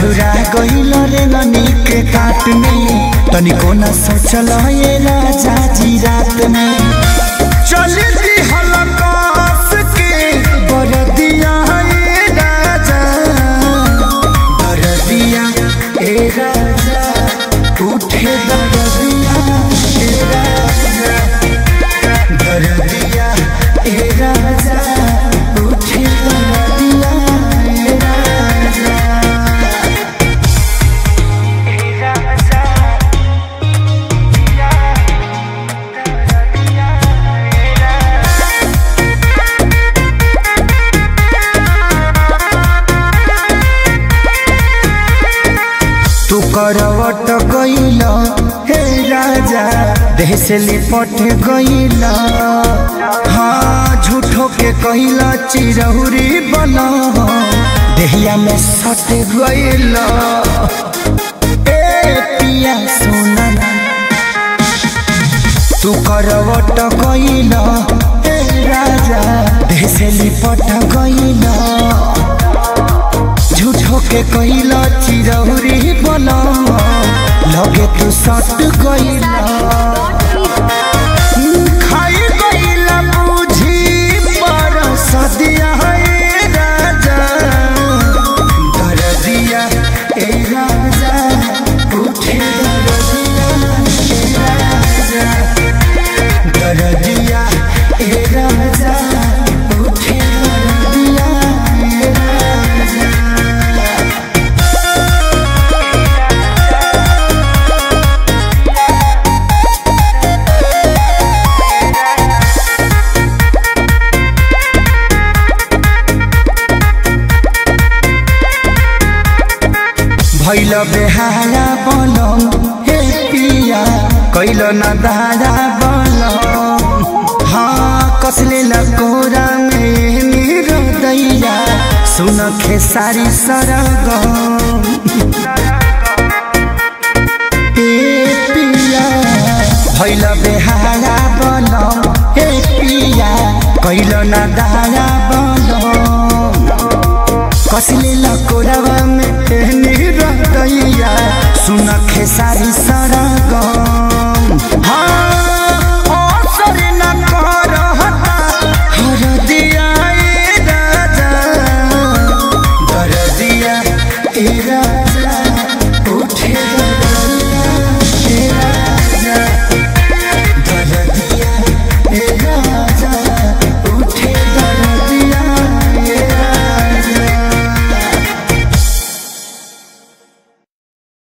अझुरा गइल रे ननी के काट में तनिको न सोचल ये राजा जी रात में चल दी हलकास के बरदिया ए राजा बरदिया ए राजा उठे बरदिया ए राजा बरदिया ए राजा उठे बरदिया ए राजा तू करवट गइल हे राजा देह से लिपट गइल हाँ झूठो के कइल चिरहुरी बन देहिया में सट गइल ए पिया सोना तू करवट गइल हे राजा देह से लिपट गइल झूठो के कइला चिरौरी बना लगे तू सट गइला खाई गइला बुझी पर सदिया है राजा दरदिया ए राजा उठे दरदिया ए राजा दरदिया ए राजा उठे दरदिया ए राजा भैल बेहारा बनम हे पिया कैल न दारा बनम हाँ कसले न कोरा में मेरो दैया सुन खेसारी सरगम ए पिया भैल बेहारा बनम हे पिया कैल न दारा बनम कसले लकोरावा में एहनी रहतैया सुन खेसारी सरगम